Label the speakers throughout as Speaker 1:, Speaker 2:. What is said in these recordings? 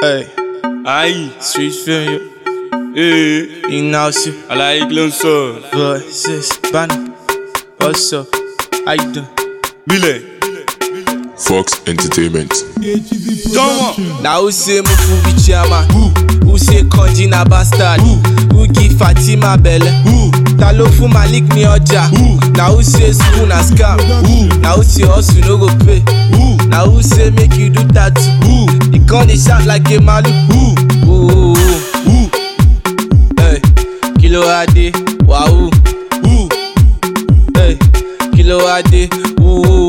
Speaker 1: Hey,
Speaker 2: Aïe,
Speaker 1: street film,
Speaker 2: eh,
Speaker 1: Ignacio,
Speaker 2: alaye kí ló ń sọ?
Speaker 1: versus Banner. What's up? How you doing?
Speaker 2: Bílẹ̀.
Speaker 3: Fox Entertainment.
Speaker 2: Jọ́wọ́n.
Speaker 1: Now who say Mufu be chairman? Who say Konji na bastard? Who give Fatima belle? Ta ló fún Malik ní ọjà? Na who say school na scam? Na who say hustle no go pay? Na who say make you do tattoo? You con dey shout like a malu? Ooh. Hey, kí ló wá dé? Wahoo. Hey, kí ló wá dé? Ooh.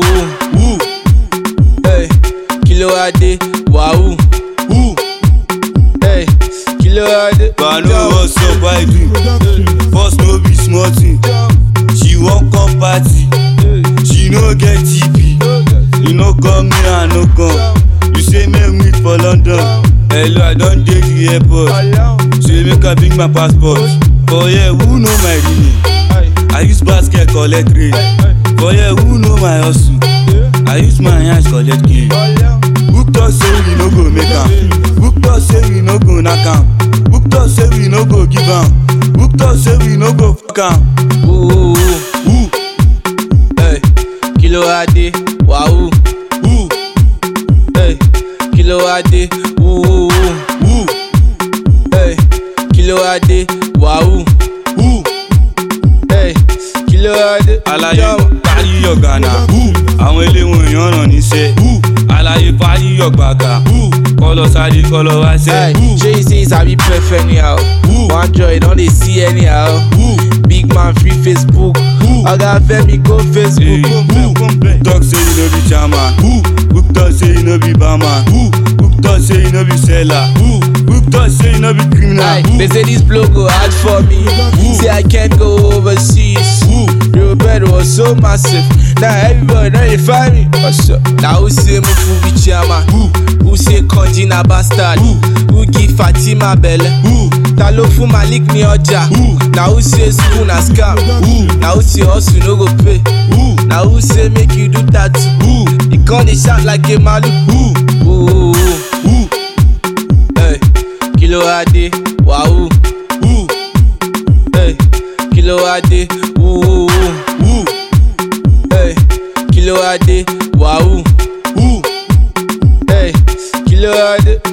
Speaker 1: Hey, kí ló wá dé? Wahoo. Hey, kí ló wá dé?
Speaker 2: Banu what's up, how you do? First no be small thing. She wan come party, she no get TP. You no come me, I no come. You say make we meet for London. Hello, I don dey the airport. Say make I bring my passport. For here, who know my real name? I use basket collect rain. For here, who know my hustle? I use my hands collect gain. Book talk say we no go make am. Book talk say we no go knack am. Book talk say we no go give am. Book talk say we no go fuck am.
Speaker 1: Ooh.
Speaker 2: Who?
Speaker 1: Hey, kí ló wá dé? Wahoo.
Speaker 2: Who?
Speaker 1: Hey, kí ló wá dé? Ooh.
Speaker 2: Who?
Speaker 1: Hey, kí ló wá dé? Wahoo.
Speaker 2: Who?
Speaker 1: Hey, kí ló wá dé?
Speaker 2: Alaye
Speaker 1: Jump.
Speaker 2: parí ọ̀gànà. Àwọn eléwọ̀n èèyàn ràn níṣẹ́. Alaye parí ọ̀gbàgà. Kọ́lọ̀ sáré kọ́lọ̀ wá
Speaker 1: Hey,
Speaker 2: sẹ́.
Speaker 1: Jay say sabi pref anyhow. One joy don dey see anyhow. Big man free Facebook. Oga Femi go Facebook.
Speaker 2: Talk say you no be chairman. Book talk say you no be barman. Book talk say you no be seller. Book talk say you no be criminal.
Speaker 1: Aye, they say this blow go hard for me. Say I can't go overseas. Your bed was so massive. Now everybody know you find me. What's up? Now who say Mufu be chairman? Who say Konji na bastard? Who give Fatima belle? Ta ló fún Malik ní ọjà? Na who say school na scam? Na who say hustle no go pay? Na who say make you do tattoo? You con dey shout like a malu? Ooh. Hey, kí ló wá dé? Wahoo. Hey, kí ló wá dé? Ooh. Hey, kí ló wá dé? Wahoo. Hey, kí ló wá dé?